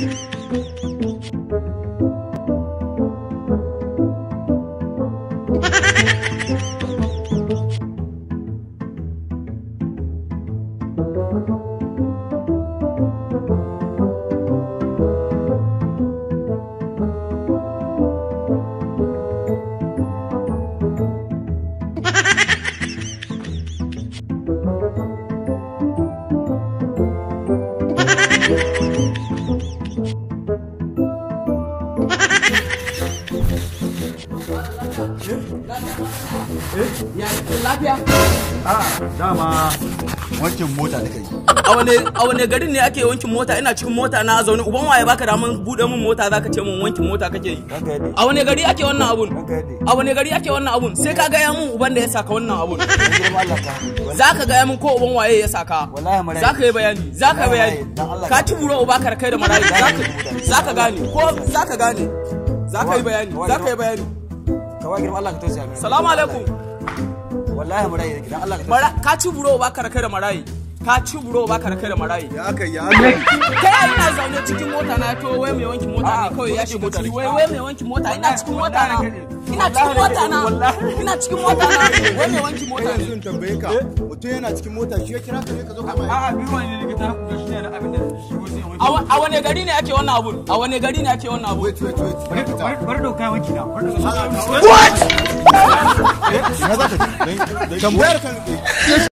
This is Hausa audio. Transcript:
lafiya dama wankin mota da kai a wane a wane garin ne ake wankin mota ina cikin mota na zaune uban waye baka da mun bude min mota zaka ce mun wankin mota kake yi ranka yadda a wane gari ake wannan abun ranka yadda a wane gari ake wannan abun sai ka gaya mun uban da ya saka wannan abun dan girma Allah ka zaka gaya mun ko uban waye ya saka wallahi marayi zaka yi bayani zaka yi bayani Dan Allah. ka ci buro uba kar kai da marayi zaka zaka gane ko zaka gane zaka yi bayani zaka yi bayani kawai girma Allah ka tausaya mini salamu alaikum wallahi marayi nake dan Allah ka Mara- tausaya ka ci buro uba kar kai da marayi ka ci buro uba kar kai da marayi ya aka yi aka kai ina zaune cikin mota na to wai mai wankin mota ne kawai ya shiga ciki wai wai mai wankin mota ina cikin mota na ina cikin mota na ina cikin mota na wai mai wankin mota kai ne yanzu in tambaye ka mutum yana cikin mota shi ya kira ka ne ka zo ka mai a'a biyu ne likita da shi ne abin da shigo sai a wa- a wane gari ne ake wannan abun a wane gari ne ake wannan abun wait wait wait wani bari dauka wanki na bari na za ka tambayar kan